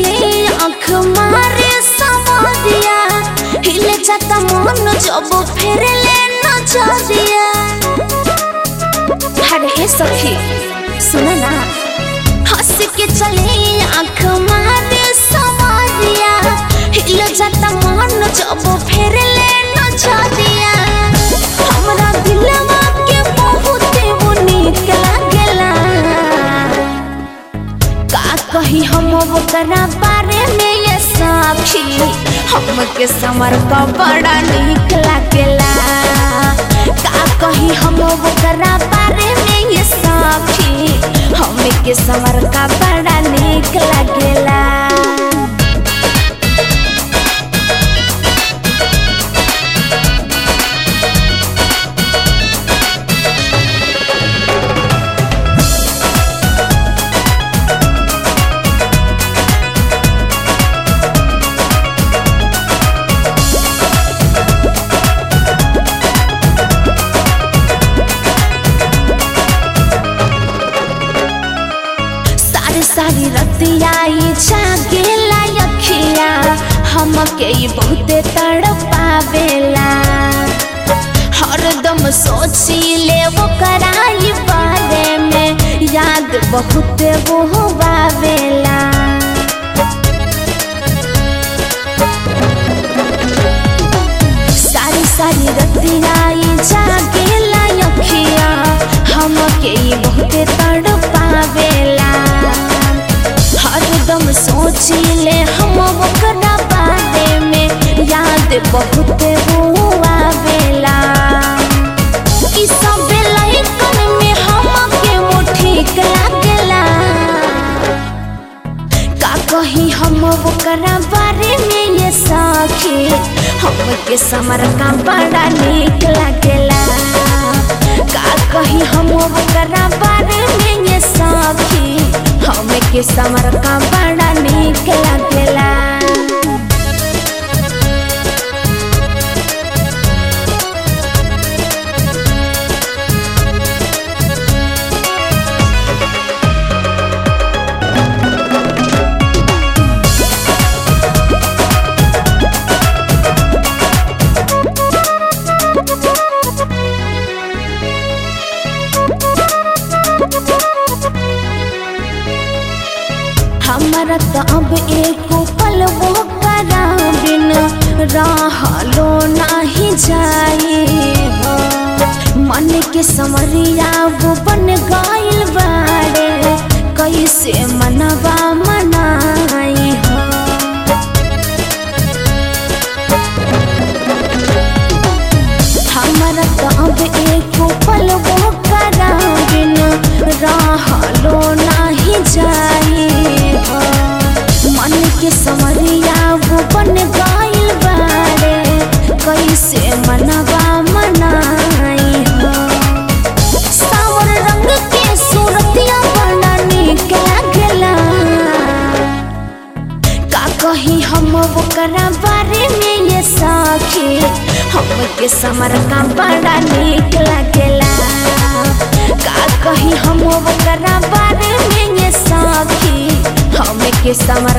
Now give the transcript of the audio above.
चले आँख मारे सवारिया हिले जाता मन जब फेर ले नजरिया अरे ए सखी सुन ना हंस के चले आँख मारे सवारिया हिले जाता मन जब फेर ले नजरिया हमरा दिलवा के बहुत वो नीक लागेला का कही हम ओकरा बारे में ये साखी हमके समर का बड़ा नीक लागेला का कही हम ओकरा बारे में ये साखी हमके समर का बड़ा नीक लागेला सारी सारी रतियाई जागेला यखिया हमके ई बहुते तड़पावेला हरदम सोचिले वो कराई बारे में याद बहुते वो बावेला सारी सारी रतियाई जागेला यखिया हमके ई बहुते तड़पावेला हरदम सोचिले हम ओकरा बारे में याद बहुत आवेला ई सब लइकन में हमके वो ठीक लागेला का कही हम ओकरा बारे में ये साखी हमके समर का बड़ा नीक लागेला का कही हम ओकरा बारे में ये साखी हमके समर का बड़ा नीक लागेला हमारा तो अब एको पल वो करा बिन रहलो नाही जाए हो मन के समरिया वो बन गइल बाड़े कैसे मनवा मनाई हो हमारा तो अब एको पल वो करा बिन रहलो नाही जाए हो मन के समरिया वो बन गइल बाड़े कैसे मनवा मनाई हो सावर रंग के सूरतिया बड़ा नीक लागेला का कही हम ओकरा बारे में ये साखी हमके समर का बड़ा नीक लागेला का कही हम ओकरा बारे में ये साखी हमके समर